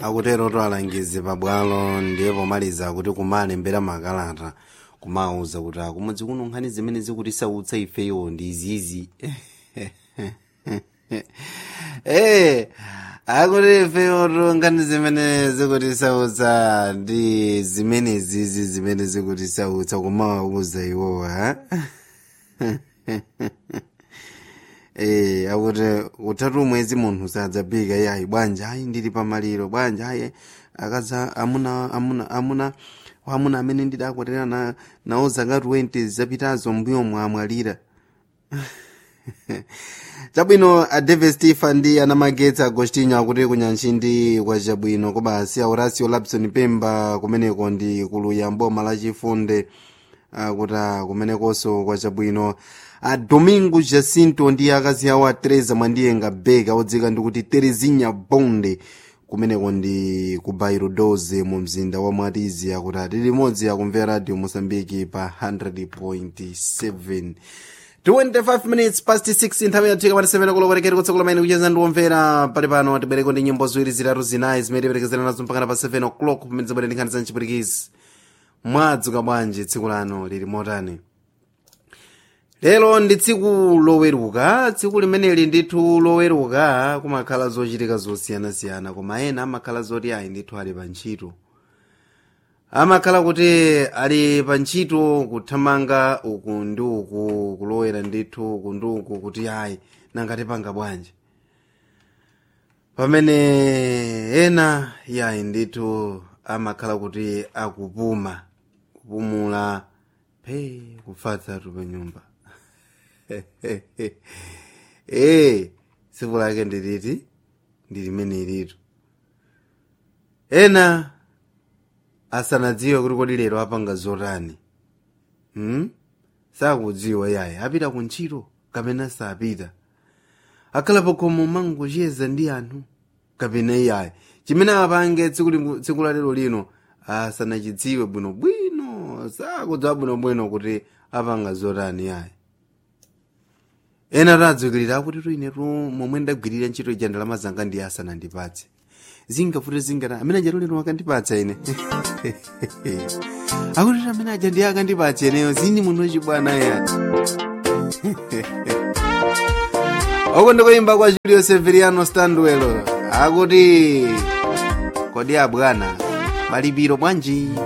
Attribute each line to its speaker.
Speaker 1: akutero alangizi pabwalo ndiye pomaliza kuti kumalembera makalata kumauza kuti akumudzi kuno nkhani zimene zikutisautsa ifeyo ndi izizi eh akuti ifeyo nkhani zimene zikutisautsa ndi zimene zizi zimene zikutisautsa kumauza iwowa eh akuti utatu mwezi munthu sadzabika yayi bwanja ayi ndili pamaliro bwanja ayi akaza amuna amuna amuna wamuna amene ndidakwatira na nawo zaka 20 zapitazo mbuyo mwamwalira chabwino a david stephen ndi anamagetsa agostinho akuti kunyanchindi kwa chabwino koma asi aurasio lapson pemba kumeneko ndi kuluya mboma lachifunde akuti kumenekonso kwa chabwino a domingo jacinto ndi akazi awo a teresa mwandiyenga beka odzika ndikuti terezinha bonde kumeneko ndi ku bairo 12 mu mzinda wa mwatizi akuti ati limodzi akumvera radio mosambiki pa 100.7 25 minutes past 6 nthawi yathika pati 7 kulokorekera kutsekula maini kucheza ndiwomvera pali pano tibereko ndi nyimbo ziwiri zitatu zinayi zimene tiperekezera nazo mpakana pa 7 o'clock pamene zibwere ndi nkhani za mchipwirikizi mwadzuka bwanji tsiku lano lili motani lero ndi tsiku loweruka tsiku limeneli ndithu loweruka kumakhala zochitika zosiyanasiyana koma ena amakhala zoti ayi ndithu ali pa ntchito amakhala kuti ali pa ntchito kuthamanga uku ndi uku kulowera ndithu uku ndi uku kuti ayi nangati panga bwanji pamene ena yayi ndithu amakhala kuti akupuma kupumula pe kufatsatu pa nyumba ee tsiku lake ndiliti ndi limene ilitu ena asanadziwe kuti kodi lero apanga zotani hmm? sakudziwa yayi apita ku ntchito kapena sapita akhala pakhomo mangocheza ndi anthu kapena iyayi chimene apange tsiku la lero lino asanachidziwe bwinobwino sakudziwa bwinobwino kuti apanga zotani yayi ena tadzukirira akuti tuinetu momwe ndagwirira ntchito ija ndalama zanga ndiye asanandipatse zingafute zingata amene aja lero akandipatsa ine akuti amene aja ndiye akandipatsa ineyo zini munthu wachibwana yani oko ndikoyimba kwa julio severiano standwelo akuti kodi abwana malipiro bwanji